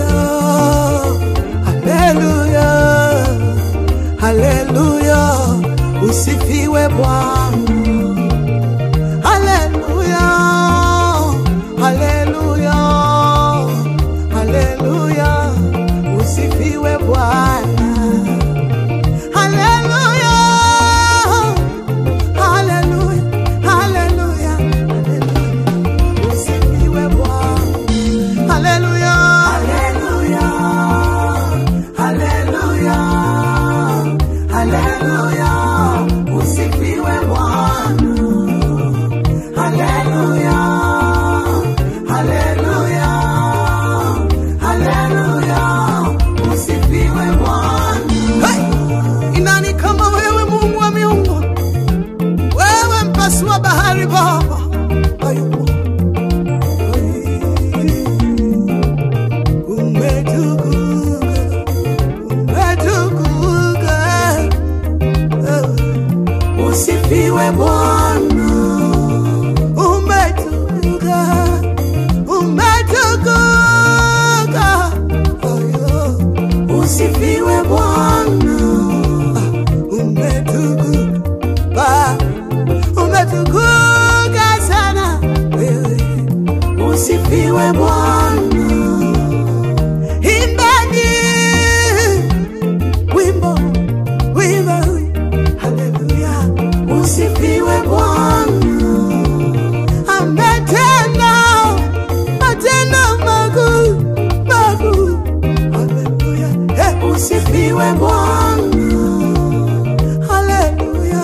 haleluya, haleluya, usifiwe Bwana. Haleluya, haleluya, haleluya, usifiwe Bwana. Haleluya, haleluya, haleluya, haleluya, usifiwe Bwana. Haleluya, haleluya, haleluya, haleluya, usifiwe Bwana. Haleluya, haleluya, haleluya, usifiwe Bwana. Hey! Inani kama wewe Mungu wa miungu, wewe mpasua bahari Baba, hayupo. Umetukuka, umetukuka, usifiwe Bwana umetukuka, umetukuka, oyo, usifiwe Bwana, umetukuka, umetukuka sana wewe, usifiwe Bwana. Imbeni wimbo, wimbo, haleluya, usifiwe Bwana ametenda matendo makuu makuu. Haleluya, eh, usifiwe Bwana. Haleluya,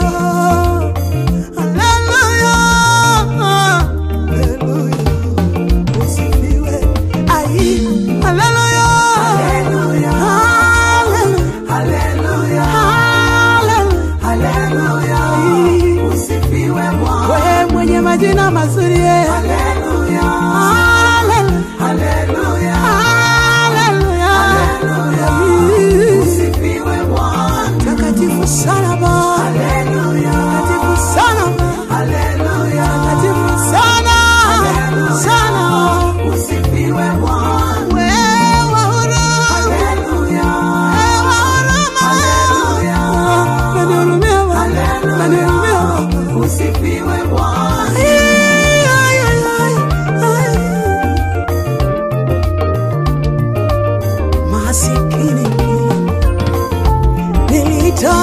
haleluya, haleluya, usifiwe. Ai, haleluya, haleluya, haleluya, haleluya, usifiwe Bwana. Wewe mwenye majina mazuri eh. Haleluya. Haleluya. Haleluya. Usifiwe Bwana. Takatifu sana Baba. Haleluya. Takatifu sana Baba. Haleluya. Takatifu sana. Sana. Usifiwe Bwana. Wewe huruma. Haleluya. Wewe huruma. Haleluya. Nanihurumia Baba. Nanihurumia Baba. Usifiwe Bwana. Ay, ay, ay, ay. Masikini nilita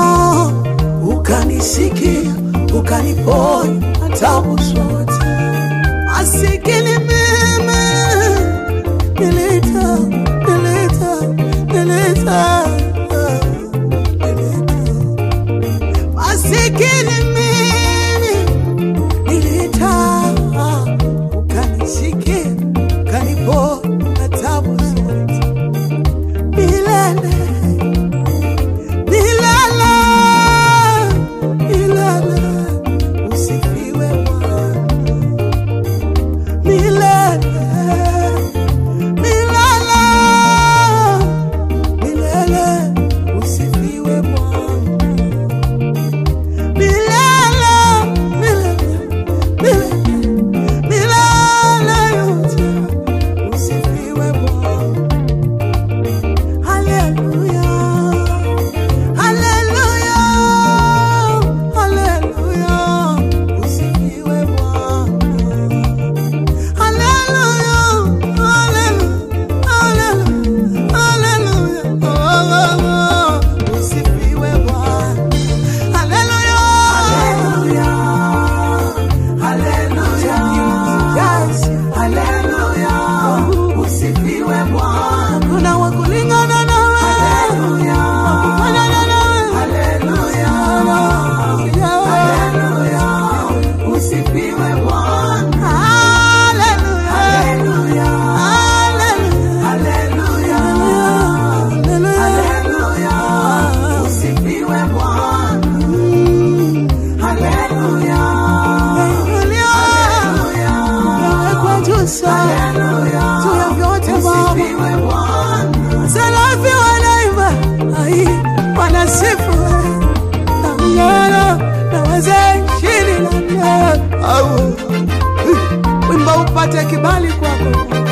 ukanisikia ukaniponya tabu zote. Masikini mimi nilita nilita nilita nilita masikini mimi nilita ukanisikia ukanipo na tabu zote milele milele milele usifiwe Bwana milele milele milele usifiwe Bwana milele milele milele milele yote usifiwe Bwana haleluya haleluya haleluya usifiwe Bwana haleluya haleluya haleluya haleluya usifiwe Bwana Haleluya. Haleluya. Yes. Haleluya. Usifiwe Bwana. Kuna wa kulingana nawe. Haleluya. Wa kufanana nawe. Haleluya. Haleluya. Usifiwe Bwana. Haleluya. Haleluya. Haleluya. Haleluya. Usifiwe Bwana. Haleluya. Haleluya. Nawekwa juu sana. Juu ya vyote Baba. Serafi wanaimba, ai, wanasifu na mng'aro na wazee ishirini na nne. Au, wimbo upate kibali kwako